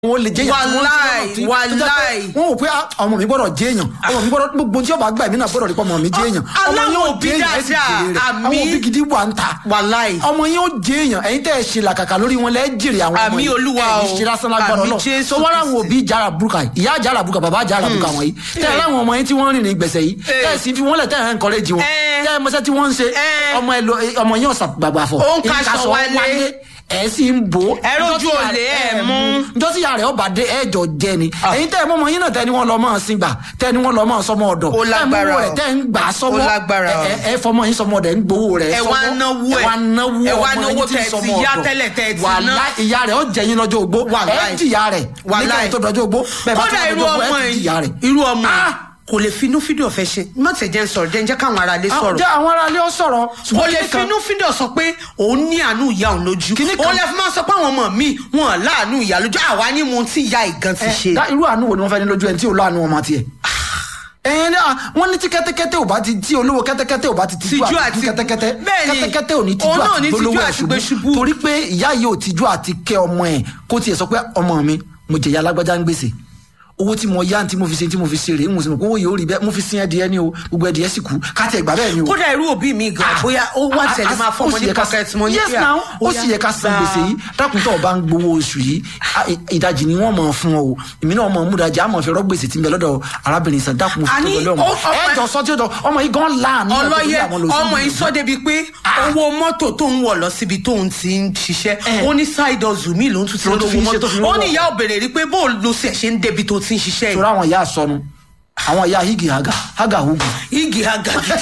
wọn lè jẹyàn tí wọn Wàláì, tí wọn tó jẹ́ pé wàláì. wọn wò pé ah, ọmọ mi gbọ́dọ̀ jẹyàn ọmọ mi gbọ́dọ̀ gbogbo tí ọba gbà mí náà gbọ́dọ̀ rí pé ọmọ mi jẹyàn ọmọ aláwọ̀ yóò òbí jẹyàn ẹ sì dáadáa, jèrè rẹ̀ àmì. àwọn òbí gidi wà ń ta wàláì ọmọ yín ó jẹyàn ẹ̀yin tẹ́ ẹ ṣe làkàkà lórí wọn lẹ jèrè àwọn ọmọ Àmì yìí Olúwa ẹ o. ní ṣe lásán lágbára Àmì lọ Jésù so wọn làwọn òbí jara buruka yìí ìyá jara buruka bàbá jara buruka wọn yìí tẹ́ ẹ láwọn ọmọ yín tí wọ́n rìn ní gbèsè yìí Eh. tẹ́ ẹ sì fi wọ́n lẹ̀ tẹ́ ẹ ń kọ́lẹ́jì wọn Eh. tẹ́ ẹ mọ́sẹ́ tí wọ́n ń ṣe Eh. ọmọ ẹ lọ ọmọ yín ọ̀sà gbàgbà fọ̀ Ó ń kaṣọ wálé. ẹ sì ń bò ó Ẹ rójú olè, ẹ mú. njọ́sí ìyá rẹ̀ ọba dé ẹ̀jọ̀ jẹ ni ẹ̀yin tẹ́ ẹ mọ́ ọmọ yín náà tẹ́ ni wọ́n lọ máa sin gbà tẹ́ ni wọ́n lọ máa sọmọ ọ̀dọ̀ Ó lágbára tẹ́ ẹ mú ẹ̀ o. tẹ́ ń gbà sọmọ Ó lágbára o. ẹ ẹ fọmọ yín sọmọ ọ̀dẹ̀ ń gbowó rẹ̀ Ẹ sọmọ wá náwó ẹ̀. ẹ wá náwó Ẹ wá ọmọ náwó yín tí ń tẹ́ ẹ ti sọmọ yá ọ̀dọ̀. tẹ́lẹ̀ tẹ́ ẹ ti ná. Wàláì, ìyá rẹ̀ ó jẹ yín lọ́jọ́ ogbó ẹ Wàláì. jìyà rẹ̀ Wàláì. nígbà tó dọjọ́ ogbó bẹ́ẹ̀ bá tó kódà irú dọjọ́ ogbó ọmọ ẹ ti jìyà rẹ̀. yìí irú ọmọ yìí Ah! kò lè finú fídíò fẹ́ ṣe má tẹ̀ jẹ́ ń sọ̀rọ̀ jẹ́ ń jẹ́ káwọn ará lè Àwọn- sọ̀rọ̀ jẹ́ àwọn aráalé ó sọ̀rọ̀ kò ṣùgbọ́n lè kíní kan- finú fídíò sọ pé òun ní àánú ìyá òun lójú Kíní kan- òun lè fi máa sọ pé àwọn ọmọ mi wọn láàánú ìyá lójú àwa ní mo ti ya ìgan ti ẹ, ṣe. dá- irú àánú wo ni wọ́n fẹ́ ní lójú ẹni tí ò láàánú ọmọ tiẹ̀ ẹ̀yin náà wọ́n ní tí kẹ́tẹ́kẹ́tẹ́ ò bá ti tí olówó kẹ́tẹ́kẹ́tẹ́ ò bá ti tijú Tijú àti àti- kẹ́tẹ́kẹ́tẹ́ Bẹ́ẹ̀ ni. kẹ́tẹ́kẹ́tẹ́ ò ní tijú Òun náà ò ní àti tijú gbólówó àti gbé ẹ̀ ṣubú. ṣubú torí pé ìyá yìí ò tijú àti kẹ́ ọmọ ẹ̀ kó tiẹ̀ sọ pé ọmọ mi mo jẹ̀yà alágbájá ń gbèsè owó tí mo yá tí mo fi ṣe tí mo fi ṣe rèé mo sì mọ̀ pé owó yìí ó rí bẹ́ẹ̀ mo fi sin ẹdìyẹ ni o gbogbo ẹdìyẹ sì kú káàtì ẹgbà bẹ́ẹ̀ ni o kódà irú òbí mi gan bóyá ó wá Ah, tẹ̀lé ah, máa ó fọmọ sì ní yẹ ká- pocket money. yes now ó sì yẹ ká san gbèsè yìí dákun tó o bá ń gbowó oṣù yìí ah, ì- ìdajì ni wọ́n mọ̀ fún ọ o èmi náà mọ̀ múdajì àmọ̀ fi rọ́ gbèsè tí ń bẹ lọ́dọ̀ arábìnrin sàn dákun fi Àní, tó lọ́mọ ó- ọmọ- ẹ jọ sọ tí ó jọ ọmọ yìí gan láàánú ẹ̀ tó ọlọ́yẹ bí àwọn lòsùn ọmọ yìí. yìí sọ débi pé owó mọ́tò tó ń wọ̀ lọ síbi tó ń ti ń ṣiṣẹ́ Eh. ó ní side hustle mi ló ń tún ti Ló tún fi ń lówó ṣe tó fi ń mọ́tò ó rówó. ní ìyá òbèrè rí pé bó ló ṣe ṣe ń débi tó ti ń ṣiṣẹ́ torí yìí àwọn ìyá àsọnu àwọn ìyá higi haga haga hugu igi agagi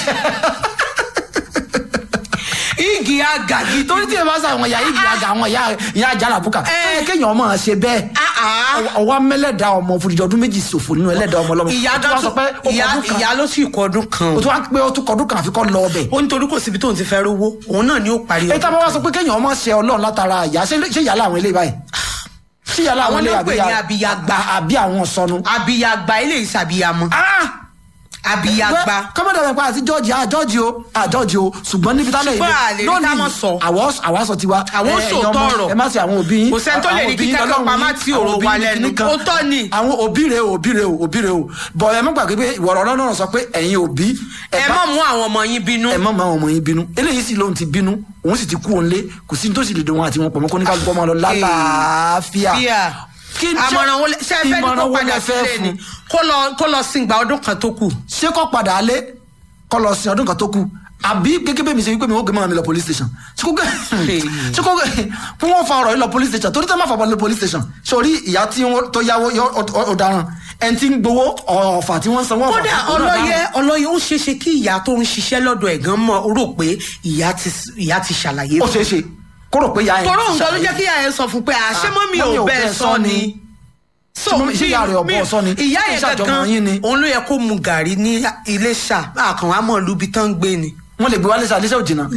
igi agagi torí tí ẹ bá sọ àwọn ìyá higi haga àwọn ìyá ìyá jalabuka Eh. ẹ kéèyàn ọmọ ṣe bẹ́ẹ̀ Ah, ah. ọwọ́ mẹ́lẹ́dà ọmọ fúdìjọ ọdún méjì ṣòfò nínú ẹlẹ́dà ọmọ ọlọ́mọ ìyá Ó tún wá sọ pé ó ìyá kọdún kan. ìyá ló sì kọ ọdún kan o tún wá pé ó tún kọdún kan àfikọ́ lọ ọbẹ̀ ó nítorí kò síbi tóun ti fẹ́ rówó òun náà ni ó parí ẹ tá a bá wá sọ pé kéèyàn ọmọ ṣe ọlọ́run látara ìyá ṣé ṣé ìyá làwọn eléyìí báyìí ṣé ìyá làwọn Àwọn eléyìí ló pè ní abiyagba. àbí àwọn sọnù. abiyagba eléyìí sàbíyamọ abiyagba kọ́mọ́dé rẹ̀ pa àti jọ́ọ̀jì à jọ́ọ̀jì o à jọ́ọ̀jì o ṣùgbọ́n níbi tá Ṣùgbọ́n a lè rí ká mọ̀ sọ. àwọ̀ àwa sọ tiwa. Àwọn ẹ, sòótọ́ ẹ̀yin ọmọ, ọ̀rọ̀. ẹ má ṣe àwọn òbí yín. Kò sẹ́ni tó lè àwọn ní òbí kí yín kẹ́kọ̀ọ́ lọ́lọ́run pamá yín, tí àwọn ọ̀rọ̀ òbí wa yín lẹ́nu. kìíní kan. Òótọ́ ni. àwọn òbí rẹ̀ o òbí rẹ̀ o òbí rẹ̀ o bọ̀ ẹ má gbàgbé pé ìwọ̀rọ̀ ọlọ́run sọ pé ẹ̀yin òbí ẹ bá- má mú àwọn ọmọ yín bínú ẹ má máa ọmọ yín bínú eléyìí sì lóun ti bínú òun sì ti kú òun lé kò sí ní tó sì lè dùn wọn àti wọn pọ̀ mọ́ kó ní ká gbọ́ ọmọ lọ lálàáfíà. fíà Kí n jẹ́- àmọ̀ràn wo lẹ- ṣé ẹ fẹ́ ní ìmọ̀ràn kó wo padà lẹ fẹ́ sílé fún? ni kó lọ kó lọ sìngbà ọdún kan tó kù ṣé kọ́ padà alẹ́ kọ́ lọ sin ọdún kan tó kù àbí gẹ́gẹ́ bẹ́ẹ̀ mi ṣe wípé mi ò gbé mọ́ mi lọ police station ṣé kó gẹ́ ṣé kó gẹ́ fún wọn fa ọ̀rọ̀ yìí lọ police station torí tẹ́ máa fa ọ̀rọ̀ lọ police station sórí ìyá tí wọ́n tó yáwó yọ ọ- ọ̀daràn ẹni tí ń gbowó ọ̀fà tí wọ́n ń sanwó ọ̀fà kódà òun náà ọlọ́yẹ dáhùn. ọlọ́yẹ ó ṣeé ṣe kí ìyá tó ń ṣiṣẹ́ lọ́dọ̀ ẹ̀gán mọ̀ ó rò pé ìyá ti ìyá ti ṣàlàyé ó fún ṣeé ṣe kó rò pé ìyá yẹn tọ́rọ́ òun gan ló ṣàlàyé. jẹ́ kí ìyá yẹn sọ fún pé àṣẹ Ah, mọ́ mi mọ́mì ò bẹ́ẹ̀ sọ ni. Ṣé mọ́mì- ṣé ìyá rẹ̀ ò bọ́ ọ sọ ni? ìyá Ṣé yẹn ìṣàjọmọ̀ yín ni? gangan òun ló yẹ kó mu gàrí ní Iléṣà àkànwá mọ̀ lùbí tán ń gbé ni. wọ́n lè gbé wálé sá léṣẹ́ òjìnà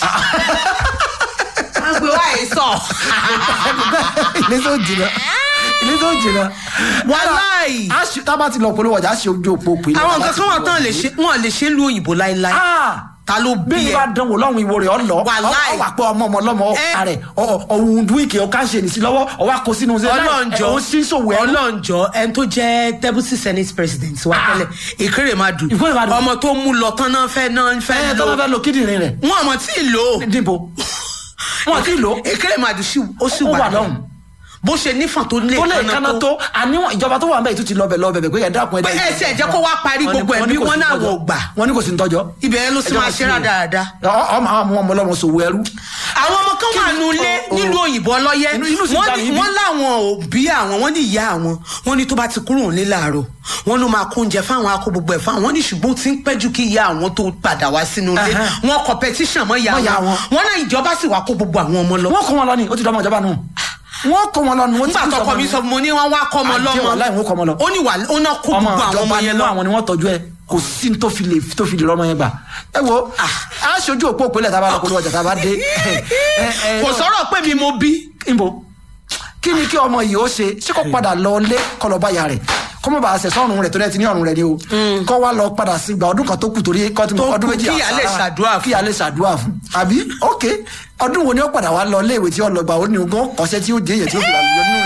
wọ́n gbé wáyé sọ. léṣẹ́ òjìnà léṣẹ́ òjìnà. Wàláì. a ṣe- tá a bá ti lọ polówó ọjà a ṣe ojú òpó pé. àwọn nǹkan kan wà tán lè ṣe wọn lè ṣe ń lu òyìnbó láéláé. ta ló bí bí ẹ bá dánwò lọ́hùn ìwo rẹ̀ ọ lọ Wàláì. ọ wà pé ọmọ ọmọ ọlọ́mọ Eh. ààrẹ ọ̀hún dúwìkì ọ̀ká ṣe nìsí lọ́wọ́ ọwọ́ àkó sínú ṣe ọlọ́njọ́ ọ̀hún sí ṣòwò ẹ̀rú. ọlọ́njọ́ ẹni tó jẹ́ deputy senate president wa Ah. tẹ́lẹ̀ Ìkérèmàdù Ìkérèmàdù. ọmọ tó mú lọ tán náà fẹ́ náà ẹ fẹ́ tó bá lò fẹ́ lo kíndìnrín rẹ̀ wọn àmọ́ tí ì lò ó níbo wọn ti lò Ìkérèmàdù sì ó sì Ó wà wà lọ́hùn. bó ṣe nífàn tó lè tó lè kaná tó àníwọ̀n ìjọba tó wà ń bẹ̀ tó ti lọ bẹ̀ lọ bẹ̀ bẹ̀ pé ẹ dákun ẹ Pé ẹ tiẹ̀ jẹ́ kó wá parí gbogbo ẹ̀ bí wọ́n náà wò gbà. wọn ní kò sí ń tọ́jọ́ ibẹ̀ yẹn ló sì Ẹjọ́ máa wọn ṣe sí ni. rádaràda. Ọ- ọmọ àwọn ọmọ ọlọ́mọ sòwò ẹrú àwọn ọmọ kan wà Kí ni- nulẹ̀ o- o- nílùú òyìnbó ọlọ́yẹ Inú- inú sì wọ́n já ní- mi bí. wọ́n láwọn òbí àwọn wọ́n ní ìyá àwọn wọ́n ní tó bá ti kúrò nílé láàárọ̀ wọ́n ló máa kó oúnjẹ fáwọn akó gbogbo ẹ̀ fáwọn wọ́n ní ṣùgbọ́n ó ti ń pẹ́ jù kí ìyá àwọn tó padà wá sínú ilé Ẹhẹ́n. wọ́n competition mọ́ ìyá Mọ́ ìyá wọn wọn. wọ́n náà ìjọba sì wá kó gbogbo àwọn ọmọ lọ. wọn kó wọn lọ ni ó ti dọmọ ìjọba nù wọn kó wọn lọ nù wọn ti nígbà kú tọkọ sọmọ mi nù. sọ fún mi ní wọ́n wá kọ́ ọmọ Àjẹ́ lọ́mọ wàláhì, wọ́n kọ́ ọmọ lọ. ó ní wà ó náà kó ọmọ gbogbo àwọn ọmọ ìjọba yẹn nínú lọ. àwọn ni wọ́n tọ́jú ẹ kò sí ní tó fi lè tó fi lè rọmọ yẹn gbà ẹ wo a ṣojú òpó òpínlẹ̀ tá a bá lọ polówó ọjà tá a bá dé ẹ, ẹ, kò sọ̀rọ̀ pé mi mo bí. níbo kí ni kí ọmọ yìí ó ṣe ṣé kó padà lọ lé kó lọ bá ya rẹ̀ kó mọ̀ bá a ṣẹ̀ sọ́run rẹ̀ torí ẹ ti ní ọ̀run rẹ̀ ni o kó wá lọ padà sí gba ọdún kan tó kù torí kó ti Tó mọ ọdún kù méjì kí ìyá lè àsára, ṣàdúrà fún. kí ìyá lè ṣàdúrà fún àbí ok ọdún wo ni ó padà wá lọ léèwé tí ó lọ gbà ó ní ogún ọ̀sẹ̀ tí ó dé yẹn tí ó fi lọ nínú